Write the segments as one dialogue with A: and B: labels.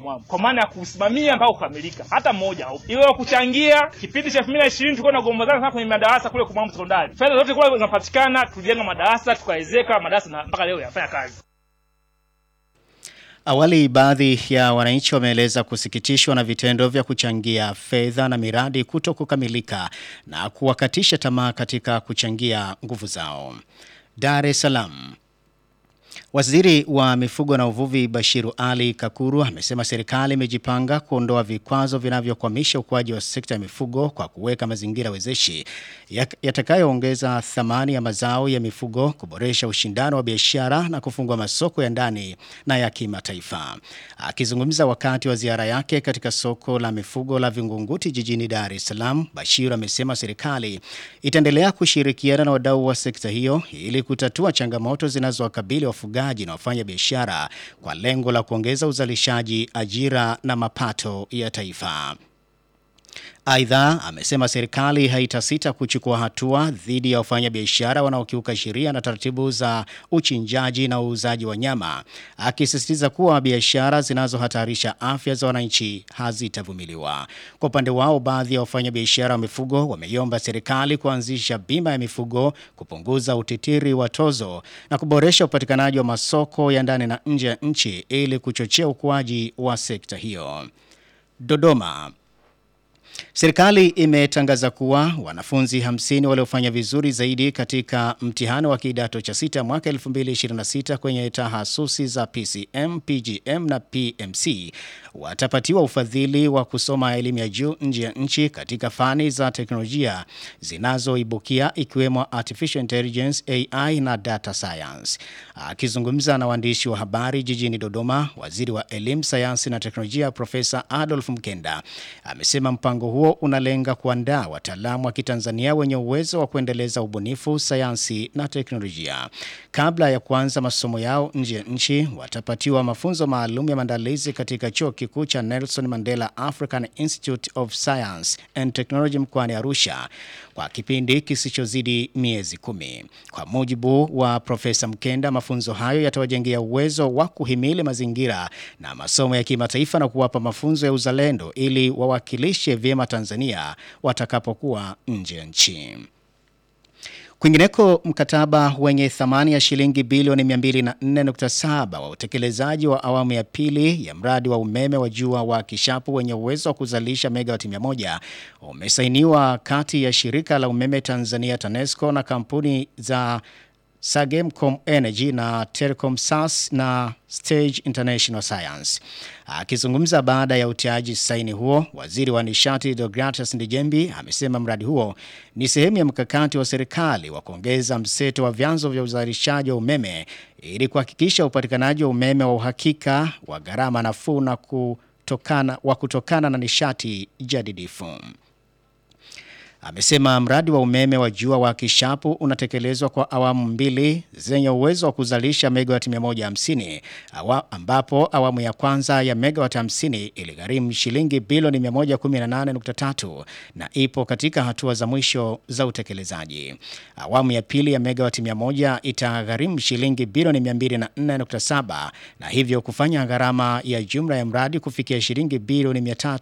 A: mwangu, kwa maana ya kusimamia mpaka kukamilika. Hata mmoja haupo. Iwe wa kuchangia kipindi cha 2020 tulikuwa tunagombana sana kwenye madarasa kule kwa Mwambo sekondari, fedha zote kule zinapatikana, tulijenga madarasa tukaezeka madarasa na mpaka leo yanafanya kazi.
B: Awali baadhi ya wananchi wameeleza kusikitishwa na vitendo vya kuchangia fedha na miradi kuto kukamilika na kuwakatisha tamaa katika kuchangia nguvu zao. Dar es Salaam. Waziri wa mifugo na uvuvi Bashiru Ali Kakuru amesema serikali imejipanga kuondoa vikwazo vinavyokwamisha ukuaji wa sekta ya mifugo kwa kuweka mazingira wezeshi yatakayoongeza thamani ya mazao ya mifugo, kuboresha ushindano wa biashara na kufungua masoko ya ndani na ya kimataifa. Akizungumza wakati wa ziara yake katika soko la mifugo la Vingunguti jijini Dar es Salaam, Bashiru amesema serikali itaendelea kushirikiana na wadau wa sekta hiyo ili kutatua changamoto zinazowakabili wafugaji na wafanya biashara kwa lengo la kuongeza uzalishaji, ajira na mapato ya taifa. Aidha, amesema serikali haitasita kuchukua hatua dhidi ya wafanyabiashara wanaokiuka sheria na taratibu za uchinjaji na uuzaji wa nyama, akisisitiza kuwa biashara zinazohatarisha afya za wananchi hazitavumiliwa. Kwa upande wao, baadhi ya wafanyabiashara wa mifugo wameiomba serikali kuanzisha bima ya mifugo, kupunguza utitiri wa tozo na kuboresha upatikanaji wa masoko ya ndani na nje ya nchi ili kuchochea ukuaji wa sekta hiyo. Dodoma. Serikali imetangaza kuwa wanafunzi 50 waliofanya vizuri zaidi katika mtihani wa kidato cha sita mwaka 2026 kwenye tahasusi za PCM, PGM na PMC watapatiwa ufadhili wa kusoma elimu ya juu nje ya nchi katika fani za teknolojia zinazoibukia ikiwemo artificial intelligence, AI na data science. Akizungumza na waandishi wa habari jijini Dodoma, waziri wa elimu, sayansi na teknolojia Profesa Adolf Mkenda amesema mpango huo unalenga kuandaa wataalamu wa Kitanzania wenye uwezo wa kuendeleza ubunifu, sayansi na teknolojia. Kabla ya kuanza masomo yao nje ya nchi, watapatiwa mafunzo maalum ya maandalizi katika chuo kikuu cha Nelson Mandela African Institute of Science and Technology mkoani Arusha kwa kipindi kisichozidi miezi kumi. Kwa mujibu wa Profesa Mkenda, mafunzo hayo yatawajengea uwezo wa kuhimili mazingira na masomo ya kimataifa na kuwapa mafunzo ya uzalendo ili wawakilishe vyema Tanzania watakapokuwa nje ya nchi. Kwingineko, mkataba wenye thamani ya shilingi bilioni 204.7 wa utekelezaji wa awamu ya pili ya mradi wa umeme wa jua wa Kishapu wenye uwezo wa kuzalisha megawati 100 umesainiwa kati ya shirika la umeme Tanzania TANESCO na kampuni za Sagemcom Energy na Telecom SAS na Stage International Science. Akizungumza baada ya utiaji saini huo, waziri wa nishati Deogratus Ndejembi amesema mradi huo ni sehemu ya mkakati wa serikali wa kuongeza mseto wa vyanzo vya uzalishaji wa umeme ili kuhakikisha upatikanaji wa umeme wa uhakika wa gharama nafuu na kutokana, wa kutokana na nishati jadidifu. Amesema mradi wa umeme wa jua wa Kishapu unatekelezwa kwa awamu mbili zenye uwezo wa kuzalisha megawati 150 awa, ambapo awamu ya kwanza ya megawati 50 iligharimu shilingi bilioni 118.3 na ipo katika hatua za mwisho za utekelezaji. Awamu ya pili ya megawati 100 itagharimu shilingi bilioni 204.7 na hivyo kufanya gharama ya jumla ya mradi kufikia shilingi bilioni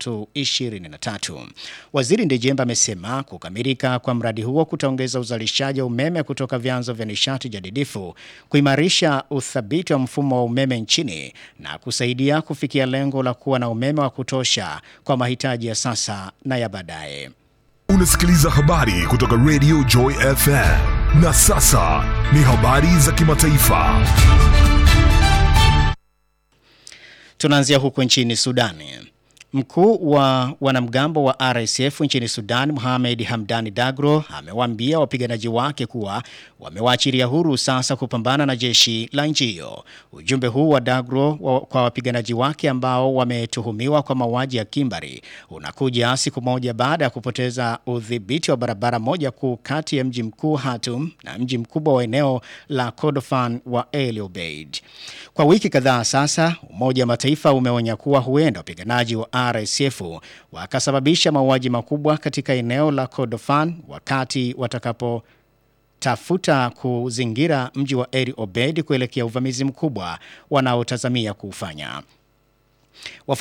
B: 323. Waziri Ndejemba amesema kukamilika kwa mradi huo kutaongeza uzalishaji wa umeme kutoka vyanzo vya nishati jadidifu, kuimarisha uthabiti wa mfumo wa umeme nchini na kusaidia kufikia lengo la kuwa na umeme wa kutosha kwa mahitaji ya sasa na ya baadaye.
C: Unasikiliza habari kutoka Radio Joy FM. Na sasa ni habari za kimataifa.
B: Tunaanzia huko nchini Sudani. Mkuu wa wanamgambo wa RSF nchini Sudan, Mohamed Hamdani Dagro, amewaambia wapiganaji wake kuwa wamewaachilia huru sasa kupambana na jeshi la nchi hiyo. Ujumbe huu wa Dagro wa, kwa wapiganaji wake ambao wametuhumiwa kwa mauaji ya kimbari unakuja siku moja baada ya kupoteza udhibiti wa barabara moja kuu kati ya mji mkuu Khartoum na mji mkubwa wa eneo la Kordofan wa El Obeid. Kwa wiki kadhaa sasa, Umoja wa Mataifa umeonya kuwa huenda wapiganaji wa RSF wakasababisha mauaji makubwa katika eneo la Kordofan wakati watakapo tafuta kuzingira mji wa El Obeid kuelekea uvamizi mkubwa wanaotazamia kuufanya.